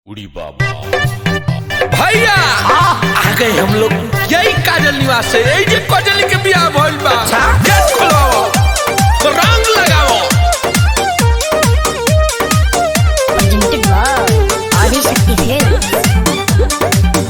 उड़ी बाबा भैया आ गए हम लोग यही काजल निवास से यही जे काजल के बियाह भइल बा गेट खोलवाओ रंग लगाओ presented by Adishakti Films.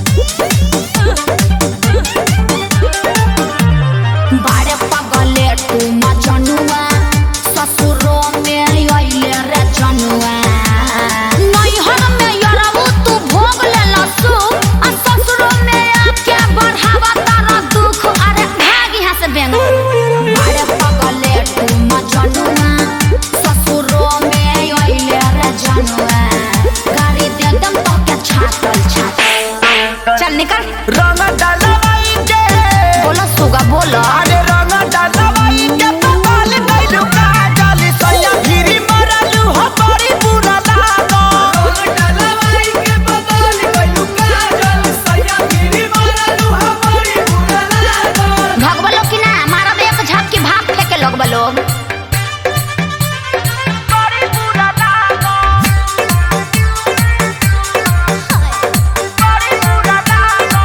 बारे पगले तू मजनुआ ससुरो में अइले रे जनुआ नैहर में यरबू तू भोग ले लसु आ ससुरो में आके बढ़ावा तारा दुख अरे भाग यहाँ से बेंग बारे पगले तू मजनुआ ससुरो में अइले रे जनुआ गाड़ी दे दम तो के छातल छातल चल निकल रंग डालवाई के बोलो सुगा बोलो अरे रंग डालवाई के पपाल गइलू काजल सैया भिरी मरलू हो बड़ी बुरा लागो रंग डालवाई के पपाल गइलू काजल सैया भिरी मरलू हो बड़ी बुरा लागो भगवा लोग की ना मारा एक झाप की भाप लेके लोग लोग बड़ी बुरा लागो बड़ी बुरा लागो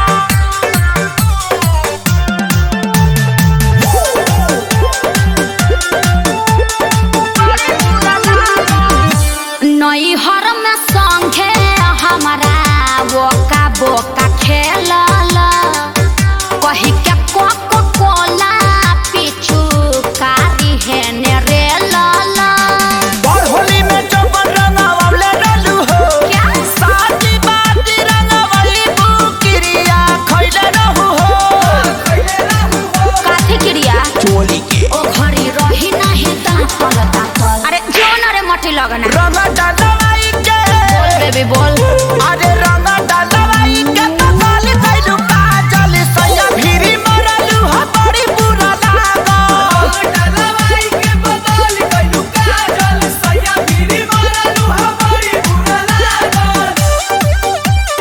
नैहर में संगे हमारा बोका बोका खेलल कही के कोको कोला पीछू कारी है ने रे लाला और होली में चौपन रंगावले रहलू हो क्या? साथी बाती रंगावली बुकिरिया खइले रहू हो काथी क्रिया चोली के ओ घड़ी रही नहीं तापल तापल अरे जोन रे मठी लगना रंग डालवाई के बोल बेबी बोल अरे रंग डालवाई के पकाल गइलू काजल सैया भिरी मरलू हो बड़ी बुरा लागो डालवाई के पकाल गइलू काजल सैया भिरी मरलू हो बड़ी बुरा लागो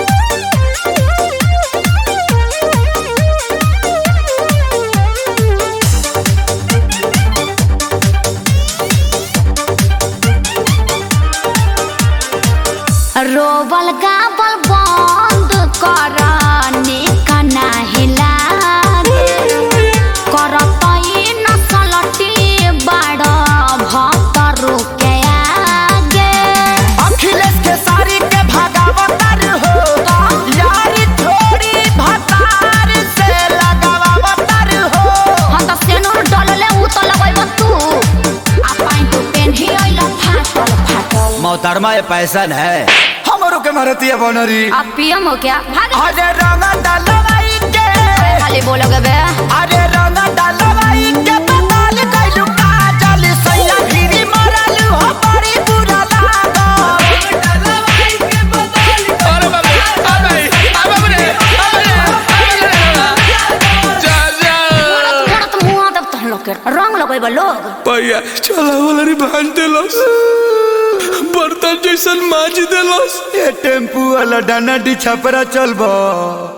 रोबल गाबल बंद कर निकना हिलागे करत ई नसलटी बड़ भक्तरु के आगे अखिलेश के सारी के भगावतर हो यारी थोड़ी भतार से लगावतर हो हम त सेनुर डलले उ त लगैब तू आ पाइन तू पेन्ही अइल फाटल फाटल मोहतरमा ये पैसन है हमरो के मारती है बनरी आ पियम हो क्या भाग अरे रंग डालवाई के खाली बोलोगे बे अरे रंग डालवाई के पताल गइलू काजल सैया भिरी मरलू हो बड़ी बुरा लागो डालवाई के पताल अरे बाबा आ गई आ बाबा रे आ रे आ रे जा जा मोड़त मुआ तब तहन लोग के रंग लगैब लोग भैया चला वाला रे भांज देलस बर्तन जैसन माज देलस ये टेम्पू वाला डाना डी छपरा चलबो